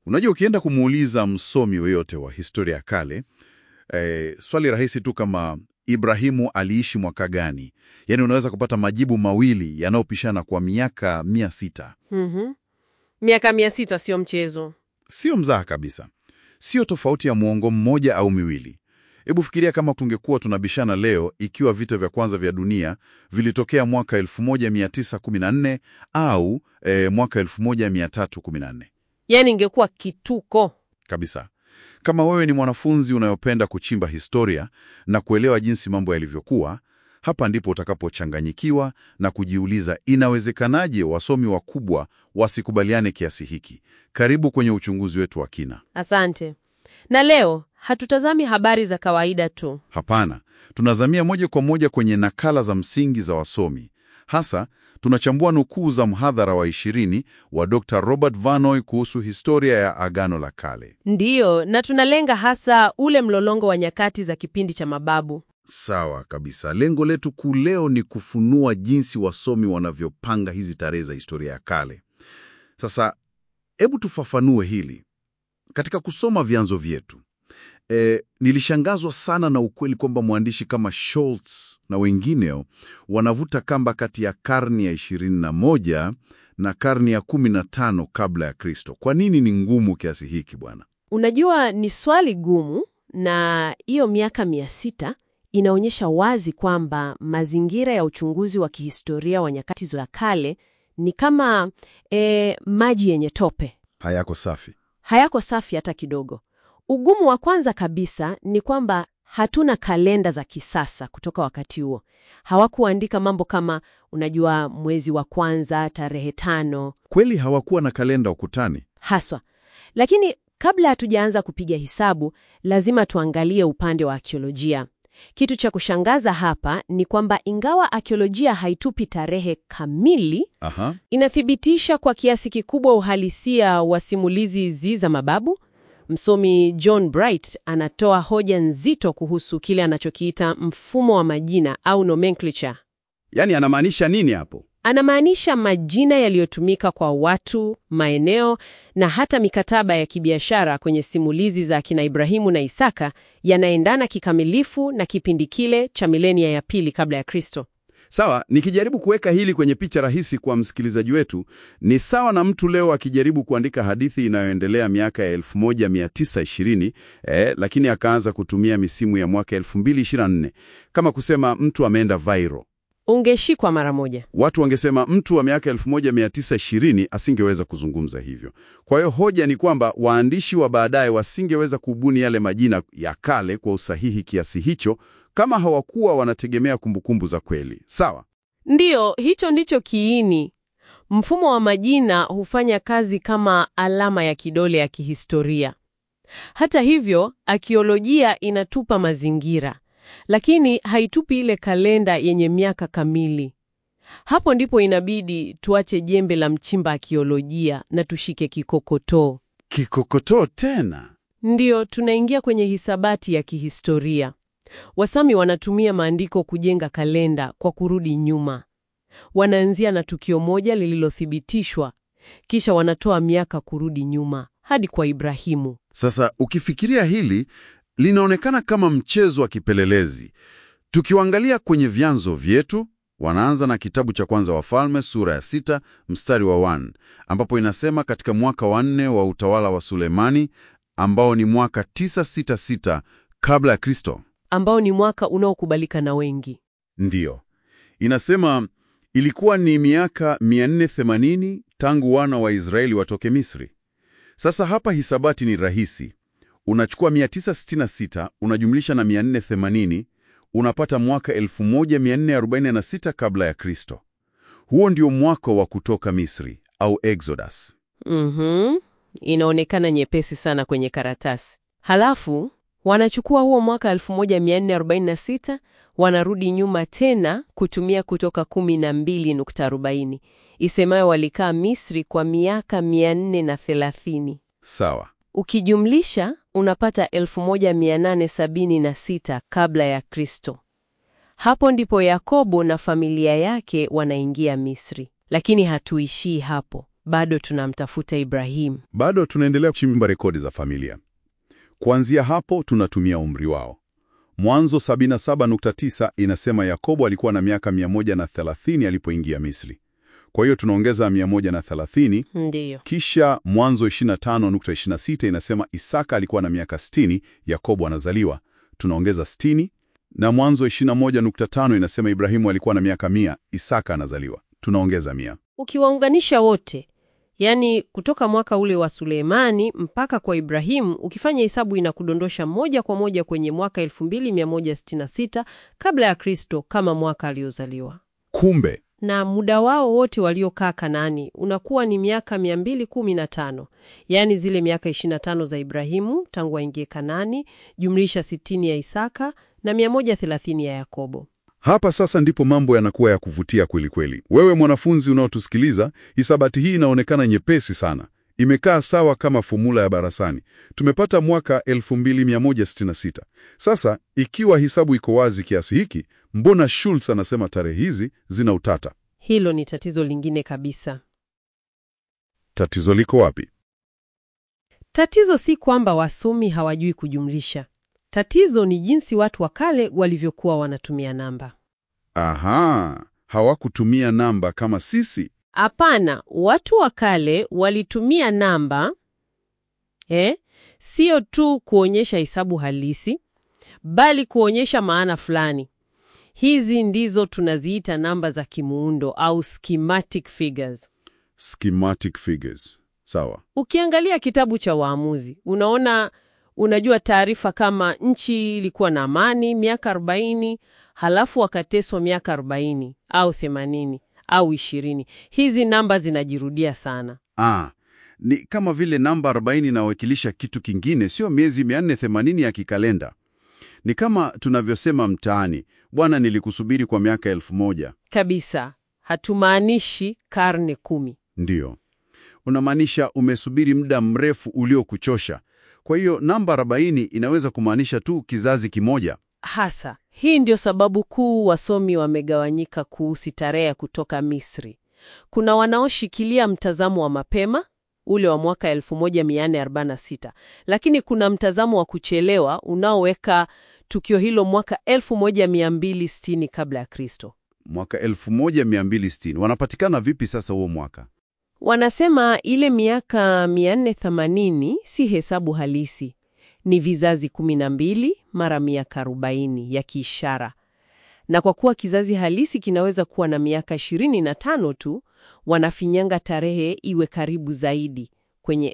Unajua, ukienda kumuuliza msomi yoyote wa historia ya kale eh, swali rahisi tu kama Ibrahimu aliishi mwaka gani, yaani unaweza kupata majibu mawili yanayopishana kwa miaka mia sita. Mhm. Miaka mia sita sio mchezo. Sio mzaha kabisa, sio tofauti ya muongo mmoja au miwili. Hebu fikiria kama tungekuwa tunabishana leo ikiwa vita vya kwanza vya dunia vilitokea mwaka 1914 au eh, mwaka 1314 Yaani ingekuwa kituko. kabisa. Kama wewe ni mwanafunzi unayopenda kuchimba historia na kuelewa jinsi mambo yalivyokuwa, hapa ndipo utakapochanganyikiwa na kujiuliza, inawezekanaje wasomi wakubwa wasikubaliane kiasi hiki? Karibu kwenye uchunguzi wetu wa kina. Asante. Na leo hatutazami habari za kawaida tu. Hapana, tunazamia moja kwa moja kwenye nakala za msingi za wasomi. Hasa tunachambua nukuu za mhadhara wa ishirini wa Dr. Robert Vanoy kuhusu historia ya Agano la Kale. Ndiyo, na tunalenga hasa ule mlolongo wa nyakati za kipindi cha mababu. Sawa kabisa. Lengo letu kuu leo ni kufunua jinsi wasomi wanavyopanga hizi tarehe za historia ya kale. Sasa hebu tufafanue hili. Katika kusoma vyanzo vyetu, e, nilishangazwa sana na ukweli kwamba mwandishi kama Schultz na wengineo wanavuta kamba kati ya karni ya 21 na karni ya 15 kabla ya Kristo. Kwa nini ni ngumu kiasi hiki bwana? Unajua, ni swali gumu, na hiyo miaka mia sita inaonyesha wazi kwamba mazingira ya uchunguzi wa kihistoria wa nyakati za kale ni kama e, maji yenye tope, Hayako safi. hayako safi hata kidogo. Ugumu wa kwanza kabisa ni kwamba hatuna kalenda za kisasa kutoka wakati huo. Hawakuandika mambo kama, unajua, mwezi wa kwanza tarehe tano Kweli hawakuwa na kalenda ukutani. haswa. Lakini kabla hatujaanza kupiga hisabu, lazima tuangalie upande wa akiolojia. Kitu cha kushangaza hapa ni kwamba ingawa akiolojia haitupi tarehe kamili, Aha. inathibitisha kwa kiasi kikubwa uhalisia wa simulizi hizi za mababu. Msomi John Bright anatoa hoja nzito kuhusu kile anachokiita mfumo wa majina au nomenclature. Yaani anamaanisha nini hapo? Anamaanisha majina yaliyotumika kwa watu, maeneo na hata mikataba ya kibiashara kwenye simulizi za kina Ibrahimu na Isaka yanaendana kikamilifu na kipindi kile cha milenia ya pili kabla ya Kristo. Sawa, nikijaribu kuweka hili kwenye picha rahisi kwa msikilizaji wetu, ni sawa na mtu leo akijaribu kuandika hadithi inayoendelea miaka ya 1920 eh, lakini akaanza kutumia misimu ya mwaka 2024 kama kusema mtu ameenda viral. Ungeshikwa mara moja. Watu wangesema mtu wa miaka 1920 asingeweza kuzungumza hivyo. Kwa hiyo hoja ni kwamba waandishi wa baadaye wasingeweza kubuni yale majina ya kale kwa usahihi kiasi hicho kama hawakuwa wanategemea kumbukumbu za kweli. Sawa? Ndiyo, hicho ndicho kiini. Mfumo wa majina hufanya kazi kama alama ya kidole ya kihistoria. Hata hivyo, akiolojia inatupa mazingira, lakini haitupi ile kalenda yenye miaka kamili. Hapo ndipo inabidi tuache jembe la mchimba akiolojia na tushike kikokotoo. Kikokotoo tena. Ndiyo, tunaingia kwenye hisabati ya kihistoria. Wasami wanatumia maandiko kujenga kalenda kwa kurudi nyuma. Wanaanzia na tukio moja lililothibitishwa, kisha wanatoa miaka kurudi nyuma hadi kwa Ibrahimu. Sasa ukifikiria hili linaonekana kama mchezo wa kipelelezi. Tukiwaangalia kwenye vyanzo vyetu, wanaanza na kitabu cha kwanza Wafalme sura ya sita mstari wa 1 ambapo inasema katika mwaka wa nne wa utawala wa Sulemani ambao ni mwaka 966 kabla ya Kristo. ambao ni mwaka unaokubalika na wengi. Ndiyo, inasema ilikuwa ni miaka 480 tangu wana wa Israeli watoke Misri. Sasa hapa hisabati ni rahisi. Unachukua 966 unajumlisha na 480 unapata mwaka 1446 kabla ya Kristo. Huo ndio mwaka wa kutoka Misri au Exodus. Mhm. Inaonekana nyepesi sana kwenye karatasi. Halafu wanachukua huo mwaka 1446 wanarudi nyuma tena kutumia Kutoka 12.40 isemayo walikaa Misri kwa miaka 430. Sawa. Ukijumlisha unapata 1876 kabla ya Kristo. Hapo ndipo Yakobo na familia yake wanaingia Misri. Lakini hatuishii hapo. bado tunamtafuta Ibrahimu. Bado tunaendelea kuchimba rekodi za familia. Kuanzia hapo tunatumia umri wao. Mwanzo 77.9 inasema Yakobo alikuwa na miaka 130 alipoingia Misri. Kwa hiyo tunaongeza 130, Ndiyo. kisha Mwanzo 25.26 inasema Isaka alikuwa na miaka 60 Yakobo anazaliwa. Tunaongeza 60 na Mwanzo 21.5 inasema Ibrahimu alikuwa na miaka 100 Isaka anazaliwa. Tunaongeza 100. Ukiwaunganisha wote, yaani kutoka mwaka ule wa Suleimani mpaka kwa Ibrahimu, ukifanya hesabu inakudondosha moja kwa moja kwenye mwaka 2166 kabla ya Kristo kama mwaka aliozaliwa. Kumbe Na muda wao wote waliokaa Kanaani unakuwa ni miaka 215, yaani zile miaka 25 za Ibrahimu tangu aingie Kanaani, jumlisha 60 ya Isaka na 130 ya Yakobo. Hapa sasa ndipo mambo yanakuwa ya kuvutia kweli kweli. Wewe mwanafunzi unaotusikiliza, hisabati hii inaonekana nyepesi sana, imekaa sawa kama fomula ya darasani. Tumepata mwaka 2166. Sasa ikiwa hisabu iko wazi kiasi hiki, mbona Schultz anasema tarehe hizi zina utata? Hilo ni tatizo lingine kabisa. Tatizo liko wapi? Tatizo si kwamba wasomi hawajui kujumlisha. Tatizo ni jinsi watu wa kale walivyokuwa wanatumia namba. Aha, hawakutumia namba kama sisi. Hapana, watu wa kale walitumia namba eh, sio tu kuonyesha hesabu halisi, bali kuonyesha maana fulani. Hizi ndizo tunaziita namba za kimuundo au schematic figures. Schematic figures. Sawa. Ukiangalia kitabu cha Waamuzi, unaona unajua taarifa kama nchi ilikuwa na amani miaka 40, halafu wakateswa miaka 40 au 80 au 20. Hizi namba zinajirudia sana. Ah, ni kama vile namba 40 inawakilisha kitu kingine, sio miezi 480 ya kikalenda. Ni kama tunavyosema mtaani, bwana, nilikusubiri kwa miaka elfu moja. Kabisa, hatumaanishi karne kumi. Ndiyo, unamaanisha umesubiri muda mrefu uliokuchosha. Kwa hiyo namba 40 inaweza kumaanisha tu kizazi kimoja. Hasa hii ndio sababu kuu wasomi wamegawanyika kuhusu tarehe ya kutoka Misri. Kuna wanaoshikilia mtazamo wa mapema ule wa mwaka 1446, lakini kuna mtazamo wa kuchelewa unaoweka tukio hilo mwaka 1260 kabla ya Kristo. Mwaka 1260 wanapatikana vipi sasa huo mwaka? Wanasema ile miaka 480 si hesabu halisi, ni vizazi 12 mara miaka 40 ya kiishara. Na kwa kuwa kizazi halisi kinaweza kuwa na miaka 25 tu, wanafinyanga tarehe iwe karibu zaidi kwenye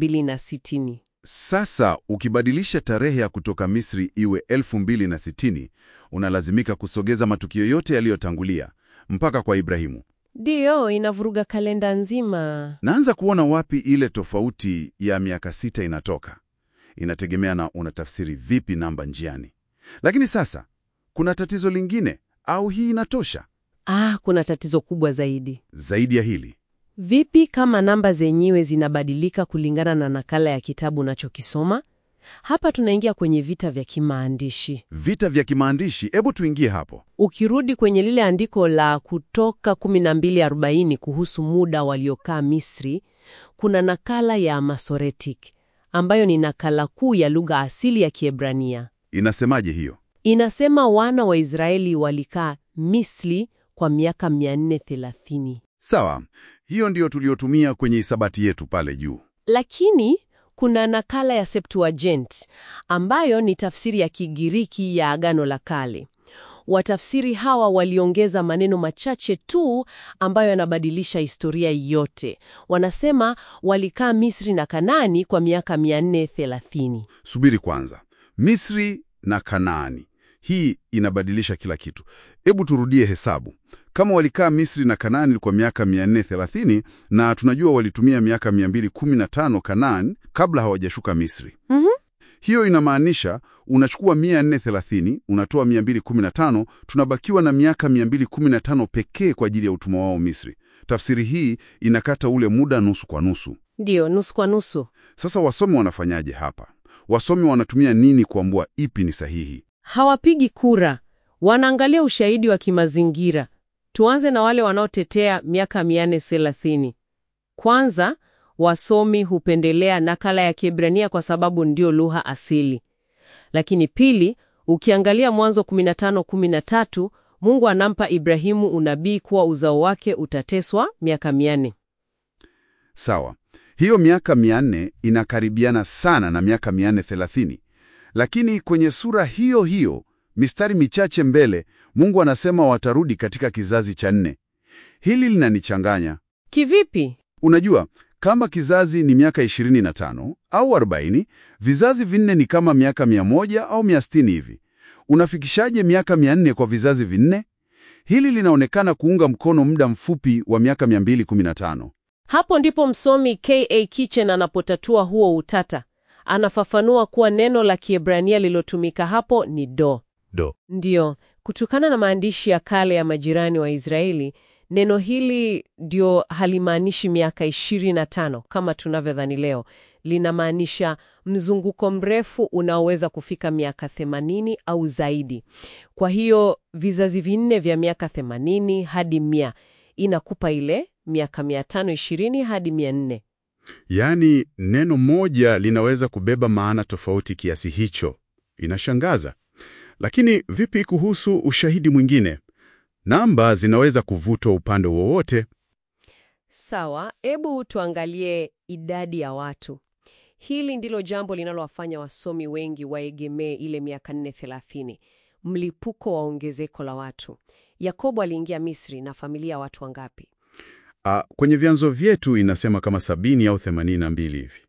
2060. Sasa ukibadilisha tarehe ya kutoka Misri iwe 2060, unalazimika kusogeza matukio yote yaliyotangulia mpaka kwa Ibrahimu. Ndiyo, inavuruga kalenda nzima. Naanza kuona wapi ile tofauti ya miaka sita inatoka. Inategemea na unatafsiri vipi namba njiani. Lakini sasa kuna tatizo lingine, au hii inatosha? Ah, kuna tatizo kubwa zaidi. Zaidi ya hili, Vipi kama namba zenyewe zinabadilika kulingana na nakala ya kitabu unachokisoma? Hapa tunaingia kwenye vita vya kimaandishi. vita vya kimaandishi. Hebu tuingie hapo. Ukirudi kwenye lile andiko la Kutoka 1240 kuhusu muda waliokaa Misri, kuna nakala ya Masoretic ambayo ni nakala kuu ya lugha asili ya Kiebrania. Inasemaje hiyo? Inasema wana wa Israeli walikaa Misri kwa miaka 430. Sawa, hiyo ndiyo tuliyotumia kwenye hisabati yetu pale juu. Lakini kuna nakala ya Septuagint ambayo ni tafsiri ya Kigiriki ya Agano la Kale. Watafsiri hawa waliongeza maneno machache tu ambayo yanabadilisha historia yote. Wanasema walikaa Misri na Kanaani kwa miaka 430. Subiri kwanza, Misri na Kanaani, hii inabadilisha kila kitu. Hebu turudie hesabu. Kama walikaa Misri na Kanaani kwa miaka 430 na tunajua walitumia miaka 215 Kanaani kabla hawajashuka Misri. Mhm. Hiyo inamaanisha unachukua 430 unatoa 215, tunabakiwa na miaka 215 pekee kwa ajili ya utumwa wao Misri. Tafsiri hii inakata ule muda nusu kwa nusu. Ndiyo, nusu kwa nusu. Sasa wasomi wanafanyaje hapa? Wasomi wanatumia nini kuambua ipi ni sahihi? Hawapigi kura, wanaangalia ushahidi wa kimazingira. Tuanze na wale wanaotetea miaka 430. Kwanza, wasomi hupendelea nakala ya Kiebrania kwa sababu ndio lugha asili. Lakini pili, ukiangalia Mwanzo 15:13, Mungu anampa Ibrahimu unabii kuwa uzao wake utateswa miaka mia nne. Sawa, hiyo miaka 400 inakaribiana sana na miaka 430, lakini kwenye sura hiyo hiyo mistari michache mbele Mungu anasema watarudi katika kizazi cha nne. Hili linanichanganya. Kivipi? Unajua, kama kizazi ni miaka 25 au 40, vizazi vinne ni kama miaka 100 au 160 hivi. Unafikishaje miaka 400 kwa vizazi vinne? Hili linaonekana kuunga mkono muda mfupi wa miaka 215. Hapo ndipo msomi K.A. Kitchen anapotatua huo utata. Anafafanua kuwa neno la Kiebrania lilotumika hapo ni do. Do. Ndiyo, kutokana na maandishi ya kale ya majirani wa Israeli, neno hili ndio halimaanishi miaka 25 kama tunavyodhani leo. Linamaanisha mzunguko mrefu unaoweza kufika miaka 80 au zaidi. Kwa hiyo vizazi vinne vya miaka 80 hadi 100 inakupa ile miaka 520 hadi 400. Yaani neno moja linaweza kubeba maana tofauti kiasi hicho. Inashangaza. Lakini vipi kuhusu ushahidi mwingine? Namba zinaweza kuvutwa upande wowote. Sawa, hebu tuangalie idadi ya watu. Hili ndilo jambo linalowafanya wasomi wengi waegemee ile miaka 430, mlipuko wa ongezeko la watu. Yakobo aliingia Misri na familia ya watu wangapi? Ah, kwenye vyanzo vyetu inasema kama sabini au themanini na mbili hivi.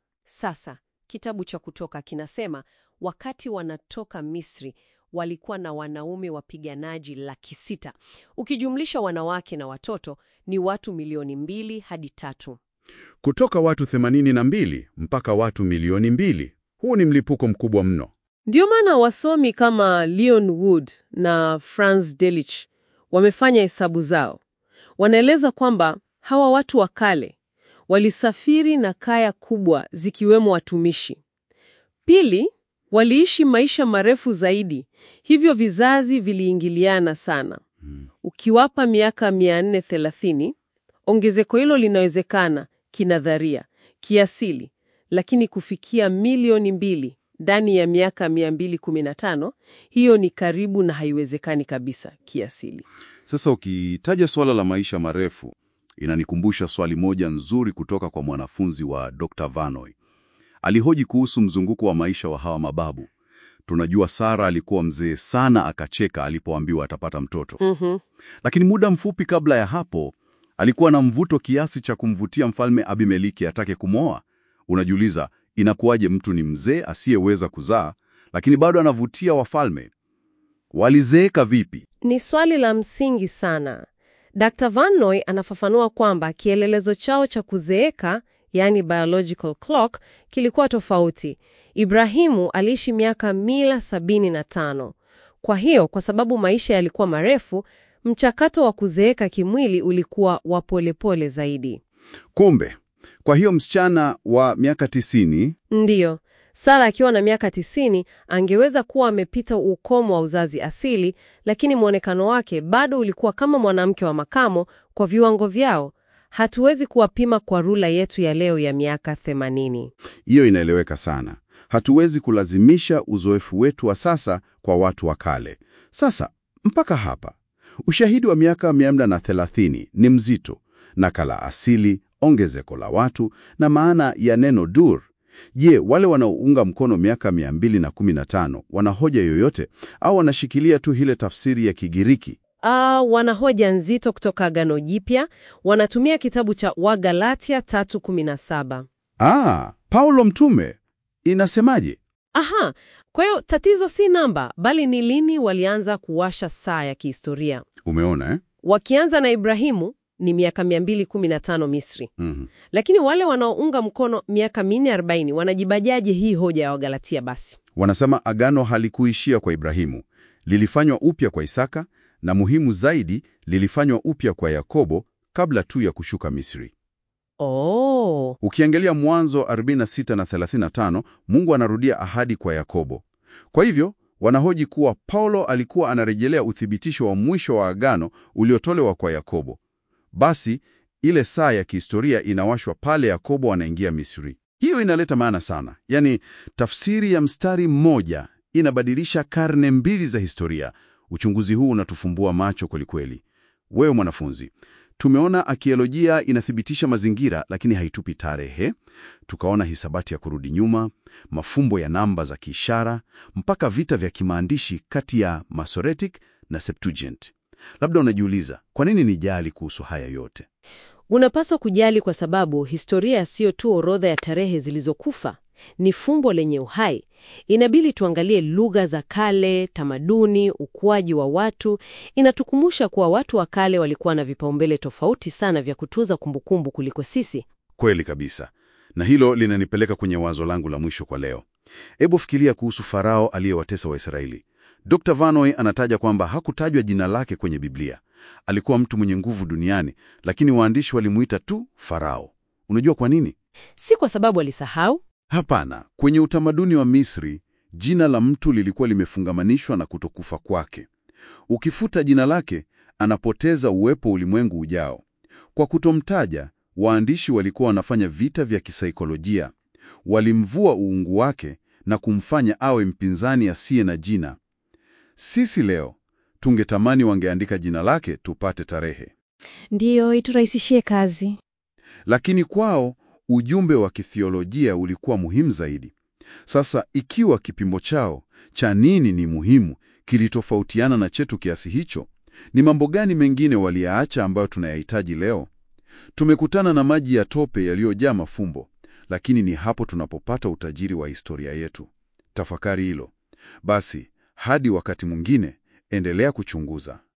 Sasa kitabu cha Kutoka kinasema wakati wanatoka Misri walikuwa na wanaume wapiganaji laki sita. Ukijumlisha wanawake na watoto ni watu milioni mbili hadi tatu. Kutoka watu themanini na mbili mpaka watu milioni mbili. Huu ni mlipuko mkubwa mno. Ndiyo maana wasomi kama Leon Wood na Franz Delitzsch wamefanya hesabu zao. Wanaeleza kwamba hawa watu wa kale walisafiri na kaya kubwa zikiwemo watumishi. Pili, waliishi maisha marefu zaidi, hivyo vizazi viliingiliana sana. Ukiwapa miaka 430, ongezeko hilo linawezekana kinadharia, kiasili, lakini kufikia milioni mbili ndani ya miaka 215, hiyo ni karibu na haiwezekani kabisa kiasili. Sasa ukitaja swala la maisha marefu, inanikumbusha swali moja nzuri kutoka kwa mwanafunzi wa Dr. Vanoy. Alihoji kuhusu mzunguko wa maisha wa hawa mababu. Tunajua Sara alikuwa mzee sana akacheka alipoambiwa atapata mtoto. Mhm. Lakini muda mfupi kabla ya hapo, alikuwa na mvuto kiasi cha kumvutia mfalme Abimeleki atake kumwoa. Unajiuliza, inakuwaje mtu ni mzee asiyeweza kuzaa, lakini bado anavutia wafalme? Walizeeka vipi? Ni swali la msingi sana. Dr. Van Noy anafafanua kwamba kielelezo chao cha kuzeeka, yani biological clock, kilikuwa tofauti. Ibrahimu aliishi miaka mila sabini na tano. Kwa hiyo, kwa sababu maisha yalikuwa marefu, mchakato wa kuzeeka kimwili ulikuwa wa polepole zaidi. Kumbe, kwa hiyo msichana wa miaka tisini Ndiyo, Sara akiwa na miaka tisini angeweza kuwa amepita ukomo wa uzazi asili, lakini mwonekano wake bado ulikuwa kama mwanamke wa makamo kwa viwango vyao. Hatuwezi kuwapima kwa rula yetu ya leo ya miaka themanini. hiyo inaeleweka sana. Hatuwezi kulazimisha uzoefu wetu wa sasa kwa watu wa kale. Sasa mpaka hapa, ushahidi wa miaka 430 ni mzito: nakala asili, ongezeko la watu na maana ya neno dur. Je, wale wanaounga mkono miaka 215 wana hoja yoyote au wanashikilia tu ile tafsiri ya Kigiriki? Ah, wana hoja nzito kutoka Agano Jipya. Wanatumia kitabu cha Wagalatia 3:17. Ah, Paulo mtume inasemaje? Aha, kwa hiyo tatizo si namba, bali ni lini walianza kuwasha saa ya kihistoria. Umeona eh? Wakianza na Ibrahimu ni miaka 215 Misri. Mhm. Lakini wale wanaounga mkono miaka 440 wanajibajaje hii hoja ya Wagalatia basi? Wanasema agano halikuishia kwa Ibrahimu, lilifanywa upya kwa Isaka na muhimu zaidi, lilifanywa upya kwa Yakobo kabla tu ya kushuka Misri. Oh, Ukiangalia Mwanzo 46 na 35, Mungu anarudia ahadi kwa Yakobo. Kwa hivyo wanahoji kuwa Paulo alikuwa anarejelea uthibitisho wa mwisho wa agano uliotolewa kwa Yakobo. Basi ile saa ya kihistoria inawashwa pale Yakobo anaingia Misri. Hiyo inaleta maana sana. Yaani, tafsiri ya mstari mmoja inabadilisha karne mbili za historia. Uchunguzi huu unatufumbua macho kwelikweli. Wewe mwanafunzi, tumeona akiolojia inathibitisha mazingira, lakini haitupi tarehe. Tukaona hisabati ya kurudi nyuma, mafumbo ya namba za kiishara, mpaka vita vya kimaandishi kati ya Masoretic na Septuagint. Labda unajiuliza kwa nini nijali kuhusu haya yote? Unapaswa kujali kwa sababu historia siyo tu orodha ya tarehe zilizokufa, ni fumbo lenye uhai. Inabidi tuangalie lugha za kale, tamaduni, ukuaji wa watu. Inatukumbusha kuwa watu wa kale walikuwa na vipaumbele tofauti sana vya kutunza kumbukumbu kuliko sisi. Kweli kabisa. Na hilo linanipeleka kwenye wazo langu la mwisho kwa leo. Hebu fikiria kuhusu Farao aliyewatesa Waisraeli. Dr. Vanoy anataja kwamba hakutajwa jina lake kwenye Biblia. Alikuwa mtu mwenye nguvu duniani, lakini waandishi walimuita tu Farao. Unajua kwa nini? Si kwa sababu alisahau. Hapana, kwenye utamaduni wa Misri, jina la mtu lilikuwa limefungamanishwa na kutokufa kwake. Ukifuta jina lake, anapoteza uwepo ulimwengu ujao. Kwa kutomtaja, waandishi walikuwa wanafanya vita vya kisaikolojia. Walimvua uungu wake na kumfanya awe mpinzani asiye na jina. Sisi leo tungetamani wangeandika jina lake tupate tarehe, Ndiyo, iturahisishie kazi. lakini kwao ujumbe wa kithiolojia ulikuwa muhimu zaidi. Sasa ikiwa kipimo chao cha nini ni muhimu kilitofautiana na chetu kiasi hicho, ni mambo gani mengine waliyaacha ambayo tunayahitaji leo? Tumekutana na maji ya tope yaliyojaa mafumbo, lakini ni hapo tunapopata utajiri wa historia yetu. Tafakari hilo. Basi, hadi wakati mwingine, endelea kuchunguza.